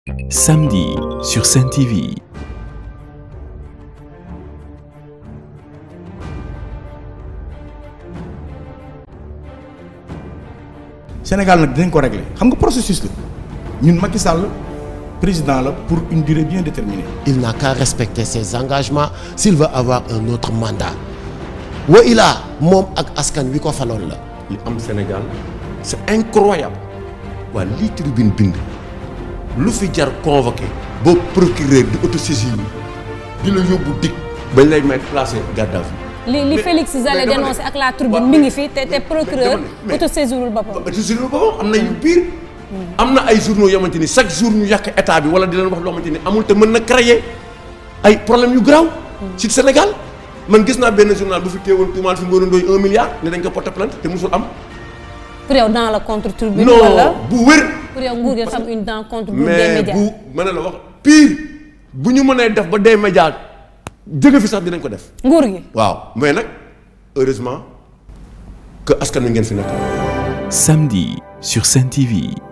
Samedi sur Sen TV. Sénégal nag dinañ ko régler xam nga processus la ñun Macky Sall président la pour une durée bien déterminée. il n'a qu'à respecter ses engagements s'il veut avoir un autre mandat wa ilaa moom ak askan wi ko faloon la li am Sénégal c'est incroyable waa lii tribune bind lu fi jar convoqué boo procureur di autosaisir di la yóbbu dik bañ lay mettre placé garde à vue li li Félix Zale dénoncé ak la tribune mi ngi fi te te procureur autosaisirul boppam. autosaisirul boppam am na yu pire am na ay journaux yoo xamante ni chaque jour ñu yàq état bi wala di leen wax loo xamante ni amul te mën na créer ay problèmes yu garaaw ci Sénégal man gis naa benn journal bu fi teewoon tuumaal fi Ngoné Ndoye un milliard ne dañ ko porter plainte te musul am pour yow dans la contre tribune. non wala bu wér pour yow nguur gi dafa am une dent contre groupe des mais médias. bu mën na la wax pire bu ñu mënee def ba des médias jóge fi sax dinañ ko def nguur gi. waaw mais nag heureusement que askan wi ngeen fi nekk Samedi sur Sen TV.